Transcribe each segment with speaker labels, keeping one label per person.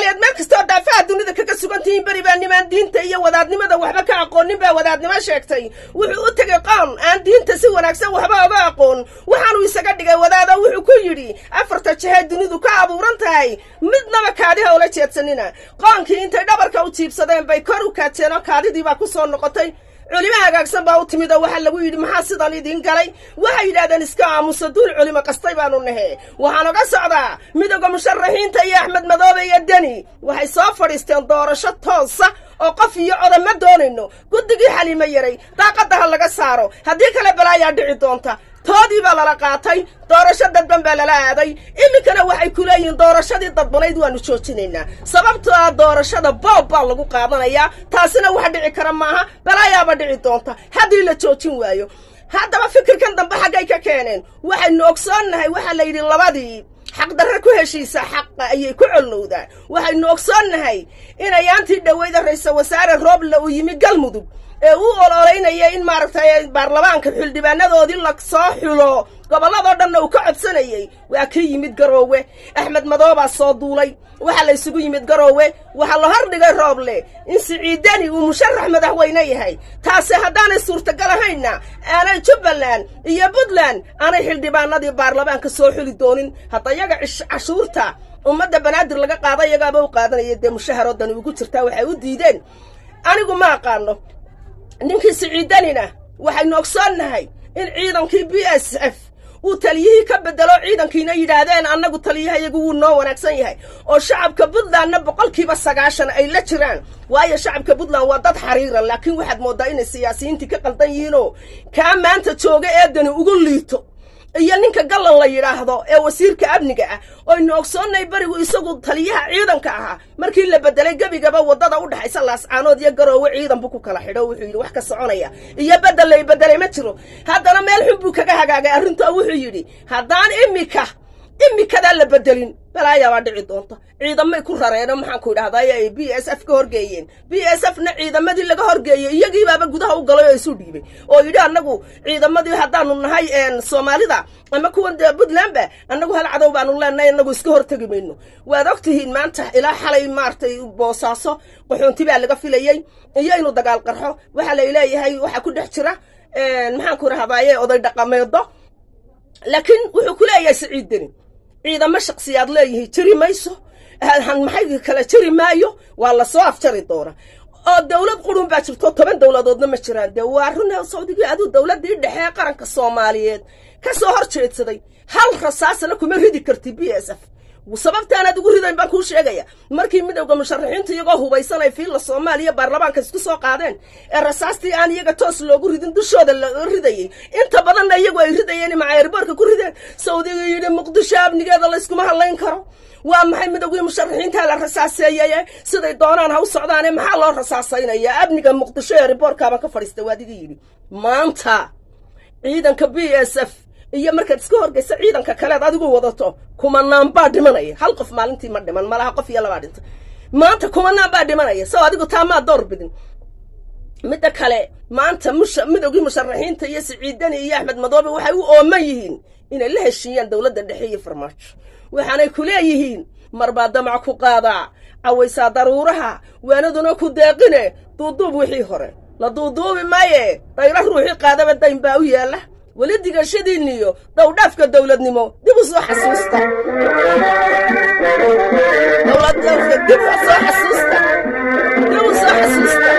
Speaker 1: ayaad meel kastoo daafaha dunida kaga sugan tihiin beri baa nimaan diinta iyo wadaadnimada waxba ka aqoonin baa wadaadnimo sheegtay wuxuu u tegay qoom aan diinta si wanaagsan waxba oga aqoon waxaanuu isaga dhigay wadaado wuxuu ku yidhi afarta jahee dunidu ka abuuran tahay midnaba kaadiha ula jeedsanina qoonkii intay dhabarka u jiibsadeen bay kor u kaajeen oo kaadidii baa ku soo noqotay culimo hagaagsan baa u timid oo waxaa lagu yidhi maxaa sidan idiin galay waxay yidhahdeen iska aamusa duul culimo qastay baanu nahe waxaan oga socdaa midowda musharaxiinta iyo axmed madoobe iyo deni waxay soo fadhiisteen doorasho toosa oo qof iyo coda ma doonayno guddigii xaliimo yaray daaqadda ha laga saaro haddii kale balaayaa dhici doonta toodii baa lala qaatay doorasho dadban baa lala aaday iminkana waxay ku leeyihiin doorashadii dadbanayd waanu joojinaynaa sababtoo ah doorashada boob baa lagu qaadanayaa taasina wax dhici kara maaha balaayaaba dhici doonta haddii la joojin waayo haddaba fikirkan dambe xaggay ka keeneen waxaynu ogsoonnahay waxaa la yidhi labadii xaqdarre ku heshiisa xaqa ayay ku collowdaan waxaynu ogsoonnahay inayaantii dhoweyda ra-iisal wasaare rooble uu yimi galmudug ee uu ololeynaya in maaragtay baarlamaanka xildhibaanadoodii la soo xulo gobolladoo dhanna uu ka codsanayey waa ka yimid garoowe axmed madoobaa soo duulay waxaa la ysugu yimid garoowe waxaa la hordhigay rooble in siciidani uu musharax madaxweyne yahay taasi haddaanay suurtagal ahaynna aanay jubbaland iyo puntland aanay xildhibaanadii baarlamaanka soo xuli doonin hadda yaga cashuurta ummadda banaadir laga qaada iyagaaba u qaadanaya dee mushaharoodani ugu jirtaa waxay u diideen anigu ma aqaano ninkii siciidanina waxaynu ogsoonnahay in ciidankii b s f uu taliyihii ka bedelo ciidankiina yidhaahdeen annagu taliyahayagu wuu noo wanaagsan yahay oo shacabka puntlandna boqolkiiba sagaashan ay la jiraan waayo shacabka puntland waa dad xariira laakiin waxaad mooddaa inay siyaasiyiintii ka qaldan yihiinoo kaa maanta jooga eedani ugu liito iyo ninka gallan la yidhaahdo ee wasiirka amniga ah oynu ogsoonnay berigu isagu taliyaha ciidanka ahaa markii la bedelay gebigaba waddada u dhexaysa laascaanood iyo garoowe ciidan buu ku kala xidho wuxuu yidhi wax ka soconaya iyo bedel lay bedelay ma jiro haddana meel xun buu kaga hagaagay arrintoo wuxuu yidhi haddaan imika imikadaa la bedelin balaayaabaa dhici doonta ciidamay ku rareeno maxaan ku idhahdaa ay b s f ka horgeeyeen b s f na ciidamadii laga horgeeyey iyagiibaaba gudaha u galay oo isu dhiibay oo yidhi annagu ciidamadii haddaanu nahay soomaalida ama kuwan dee puntlandba annagu hal cadow baanu leenahay annagu iska hortegi mayno waad og tihiin maanta ilaa xalay maaragtay boosaaso qaxoonti baa laga filayey iyo inuu dagaal qarxo waxaa lay leeyahay waxaa ku dhex jira maxaan ku idhahdaaye oday dhaqameedo laakiin wuxuu ku leeyahay siciiddeni ciidamo shaksiyaad leeyihiin jiri mayso maxay kala jiri maayo waa lasoo afjari doona oo dowlad qurun baa jirto toban dowladoodna ma jiraan dee waa run sawdigii aduu dowladdii dhexe ee qaranka soomaaliyeed ka soo hor jeedsaday hal rasaasna kuma ridi karti b s f sababtaanaad ugu ridayn baan kuu sheegaya markii midowda musharaxiinta iyagoo hubaysanay fiilla soomaaliya baarlamaanka isku soo qaadeen ee rasaastii aan iyaga toos loogu ridin dushooda la ridayey inta badanna iyagu ay ridayeen macayrboorka ku rideen sawdiga yidhi muqdisho amnigeeda layskuma hadlayn karo waa maxay midowgii musharaxiinta la rasaaseeyeye siday doonaan ha u socdaane maxaa loo rasaasaynayaa amniga muqdisho ee riboorkaabaan ka fadhiista waadiga yidhi maanta ciidanka b s f iyo markaad iska horgaysa ciidanka kaleed adigu wadato kumanaan baa dhimanaya hal qof maalintii ma dhiman malaha qof iyo labaa dhinta maanta kumanaan baa dhimanaya saw adigu taamaa door bidin midda kale maanta musha midowgii musharaxiinta iyo siciidani iyo axmed madoobe waxay u ooman yihiin inay la heshiiyaan dowladda dhexe iyo farmaajo waxaanay ku leeyihiin marbaa damac ku qaadaa cawaysaa daruuraha waanaduna ku deeqine duuduub wixii hore la duuduubi maaye dayro ruuxii qaadaba dayn baa u yaalla weli digashadiinniyo dowdhaafka dowladnimo dib u soo xasuusta dowladdaafka dib u soo xasuusta dib u soo xasuusta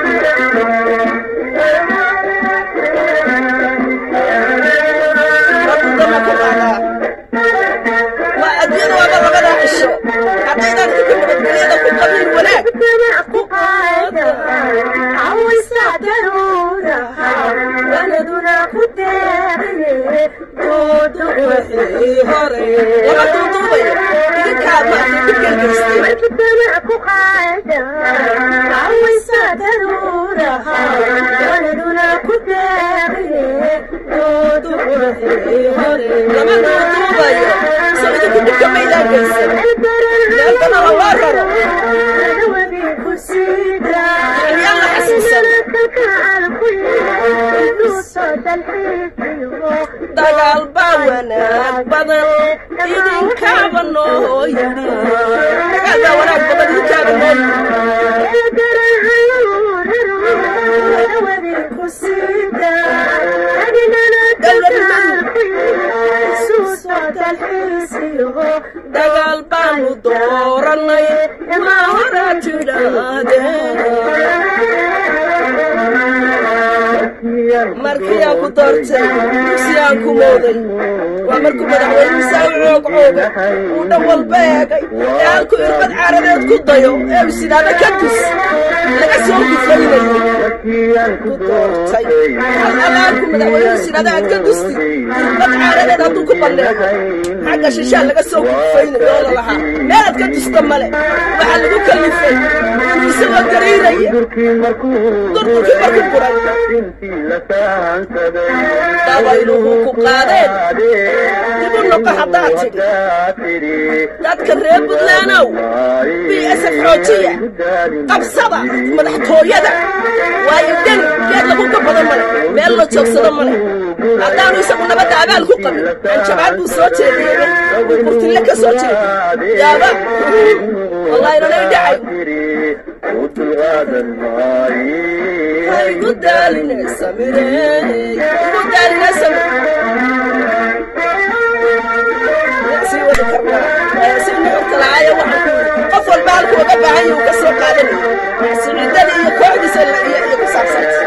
Speaker 1: wadudama ku qaadaa waa adduunyada waaba labadaa cisho haddaydan idinku nabadgelyada ku qabiin wanaag ku qaada cawaysa daruuraha waladuna ku deeqine duudu wixii hore lama duuduubayo idinkaa maartay ku gelgeystay
Speaker 2: ku qaada cawaysa daruuraha waladuna ku deeqine duudu wixii hore
Speaker 1: lama duuduubayo soo idinku dhibka maydaan geysan meelkana la loo raro yaan la xasuusan dagaal baa wanaag badan idinkaaba noo yidhi dagaal baa wanaag badan waanu dooranay ma hora tidhaahdeen markii aan ku doortay dugsi aan ku mooday waa markuu madaxweyne saa coog cooga uu dhan walba eegay ee halku irbad caaradeed ku dayo ee u sidaada ka dus laga soo gufaynayay ku doortay alaalku madaxweyne sidaada aad ka dusti irbad caaradeed hadduu ku banneeco xagga shishaa laga soo gufaynayo oo la lahaa meelaad ka dusta male waxaa lagu kalifay inuu isagoo garaynaya durdurkii markuu guray dabayluhu ku qaadeen dib u noqo haddaad tidhi dadka reer buntlaanow b s f xoojiya qabsada madaxtooyada waayo deni geed lagu ka badan male meel la joogsado male haddaanu isagu nabadda abaal ku qabin anjabaad buu soo jeediyey uu kurtille ka soo jeediy yaaba wallahi nanay dhacay igu daaline samire igu daaline samire sii wadi karnaa si nuxurka lacaya waxaan ku yidhi qof walba halku uga baahan yahu ka soo qaadanaya siciidada iyo kooxdiisa iyo ku saabsanta